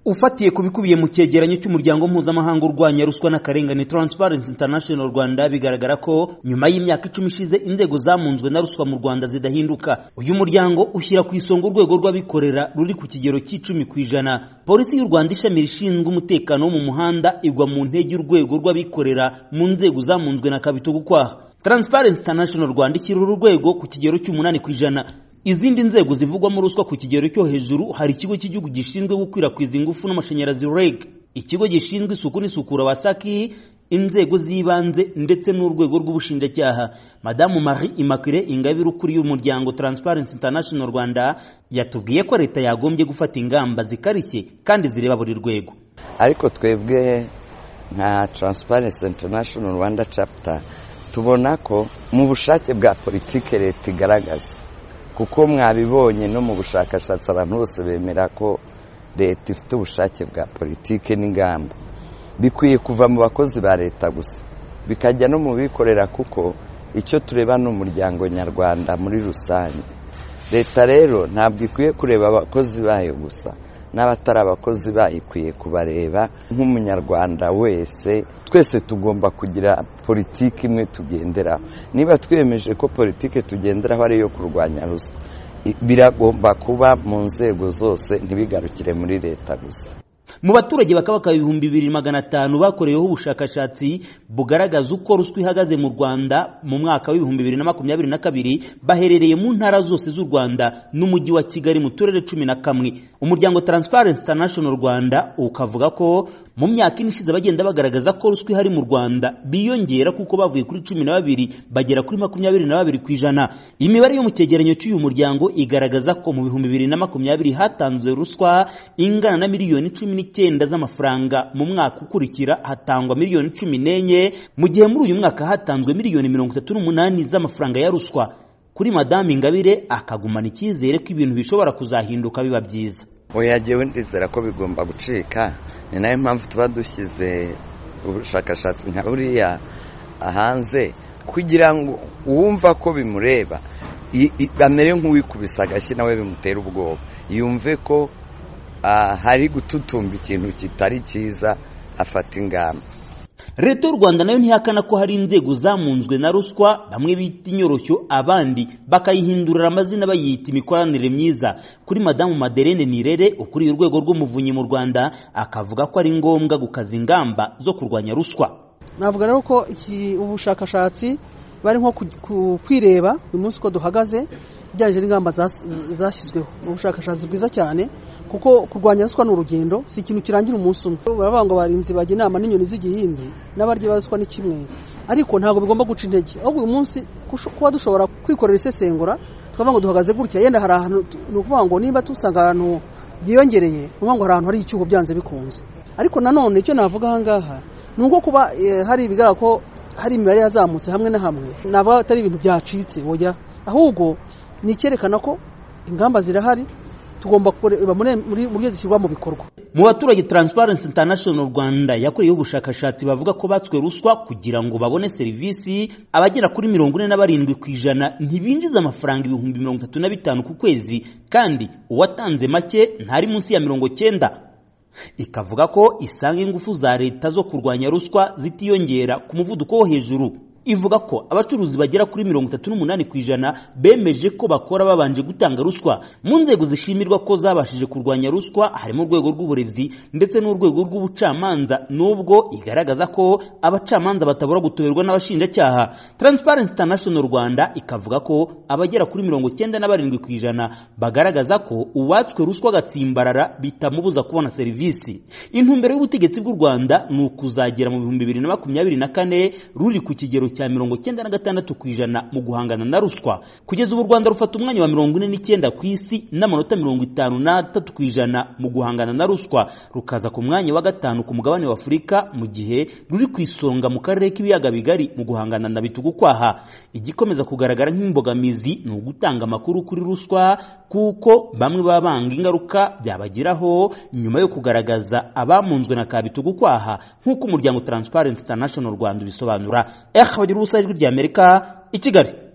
ufatiye ku bikubiye mu cyegeranyo cy'umuryango mpuzamahanga urwanya ruswa n'akarengane Transparency International Rwanda bigaragara ko nyuma y'imyaka icumi ishize inzego zamunzwe na ruswa mu Rwanda zidahinduka uyu muryango ushyira ku isonga urwego rw'abikorera ruri ku kigero cy'icumi ku ijana polisi y'u Rwanda ishami rishinzwe umutekano wo mu muhanda igwa mu ntege y'urwego rw'abikorera mu nzego zamunzwe na Kabitogo kwaha Transparency International Rwanda ishyira uru rwego ku kigero cy'umunani ku ijana izindi nzego zivugwamo ruswa ku kigero cyo hejuru hari ikigo cy'igihugu gishinzwe gukwirakwiza ingufu n'amashanyarazi REG ikigo gishinzwe isuku n'isukura wasaki inzego z'ibanze ndetse n'urwego rw'ubushinjacyaha madamu marie imacule ingabire ukuriye umuryango Transparency International Rwanda yatubwiye ko leta yagombye gufata ingamba zikarishye kandi zireba buri rwego ariko twebwe nka Transparency International Rwanda chapter tubona ko mu bushake bwa politiki leta igaragaza kuko mwabibonye no mu bushakashatsi abantu bose bemera ko leta ifite ubushake bwa politiki n'ingamba bikwiye kuva mu bakozi ba leta gusa bikajya no mu bikorera kuko icyo tureba ni umuryango nyarwanda muri rusange leta rero ntabwo ikwiye kureba abakozi bayo gusa n'abatari abakozi bayo ikwiye kubareba nk'umunyarwanda wese twese tugomba kugira politiki imwe tugenderaho niba twiyemeje ko politiki tugenderaho ari iyo kurwanya ruswa biragomba kuba mu nzego zose ntibigarukire muri leta gusa mu baturage bakabaka ibihumbi bibiri magana atanu bakoreweho ubushakashatsi bugaragaza uko ruswa ihagaze mu rwanda mu mwaka w'ibihumbi bibiri na makumyabiri na kabiri baherereye mu ntara zose z'u rwanda n'umujyi wa kigali mu turere cumi na kamwe umuryango Transparency International rwanda ukavuga ko mu myaka ine ishize bagenda bagaragaza ko ruswa ihari mu rwanda biyongera kuko bavuye kuri cumi na babiri bagera kuri makumyabiri na babiri ku ijana imibare yo mu cyegeranyo cy'uyu muryango igaragaza ko mu bihumbi bibiri na makumyabiri hatanzwe ruswa ingana na miliyoni cumi n'icyenda z'amafaranga mu mwaka ukurikira hatangwa miliyoni cumi n'enye mu gihe muri uyu mwaka hatanzwe miliyoni mirongo itatu n'umunani z'amafaranga ya ruswa kuri madamu ingabire akagumana icyizere ko ibintu bishobora kuzahinduka biba byiza oya jyewe ndizera ko bigomba gucika ni nayo mpamvu tuba dushyize ubushakashatsi nka buriya hanze kugira ngo uwumva ko bimureba amere nk'uwikubise agashyi nawe bimutera ubwoba yumve ko hari gututumba ikintu kitari cyiza afata ingamba leta y'u rwanda nayo ntihakana ko hari inzego zamunzwe na ruswa bamwe bita inyoroshyo abandi bakayihindurira amazina bayita imikoranire myiza kuri madamu maderene nirere ukuriye urwego rw'umuvunyi mu rwanda akavuga ko ari ngombwa gukaza ingamba zo kurwanya ruswa navuga rero ko iki ubushakashatsi bari nko kwireba uyu munsi uko duhagaze ugereranyije n'ingamba zashyizweho ni ubushakashatsi bwiza cyane kuko kurwanya ruswa ni urugendo si ikintu kirangira umunsi umwe baravuga ngo barinzi bajya inama n'inyoni z'igihindi n'abarya baruswa ni kimwe ariko ntabwo bigomba guca intege ahubwo uyu munsi kuba dushobora kwikorera isesengura tukavuga ngo duhagaze gutya yenda hari ahantu ni ukuvuga ngo niba dusanga ahantu byiyongereye ni ukuvuga ngo hari ahantu hari icyuho byanze bikunze ariko nanone icyo navuga aha ngaha ni uko kuba hari ibigaragara ko hari imibare yazamutse hamwe na hamwe ntabwo atari ibintu byacitse wajya ahubwo ni icyerekana ko ingamba zirahari tugomba kureba muri buryo zishyirwa mu bikorwa mu baturage Transparency International Rwanda yakoreyeho ubushakashatsi bavuga ko batswe ruswa kugira ngo babone serivisi abagera kuri mirongo ine na barindwi ku ijana ntibinjiza amafaranga ibihumbi mirongo itatu na bitanu ku kwezi kandi uwatanze make ntari munsi ya mirongo cyenda ikavuga ko isanga ingufu za leta zo kurwanya ruswa zitiyongera ku muvuduko wo hejuru ivuga ko abacuruzi bagera kuri mirongo itatu n'umunani ku ijana bemeje ko bakora babanje gutanga ruswa mu nzego zishimirwa ko zabashije kurwanya ruswa harimo urwego rw'uburezi ndetse n'urwego rw'ubucamanza nubwo igaragaza ko abacamanza batabura gutoberwa n'abashinjacyaha Transparency International Rwanda ikavuga ko abagera kuri mirongo cyenda na barindwi ku ijana bagaragaza ko uwatswe ruswa agatsimbarara bitamubuza kubona serivisi intumbero y'ubutegetsi bw'u Rwanda ni ukuzagera mu bihumbi bibiri na makumyabiri na kane ruri ku kigero cya mirongo cyenda na gatandatu ku ijana mu guhangana na ruswa kugeza ubu u rwanda rufata umwanya wa mirongo ine n'icyenda ku isi n'amanota mirongo itanu n'atatu ku ijana mu guhangana na ruswa rukaza ku mwanya wa gatanu ku mugabane wa afurika mu gihe ruri ku isonga mu karere k'ibiyaga bigari mu guhangana na bitugu kwaha igikomeza kugaragara nk'imbogamizi ni ugutanga amakuru kuri ruswa kuko bamwe baba banga ingaruka byabageraho nyuma yo kugaragaza abamunzwe na kabitugu kwaha nk'uko umuryango Transparency International Rwanda ubisobanura Ahmed Rusa ijwi ry'Amerika i Kigali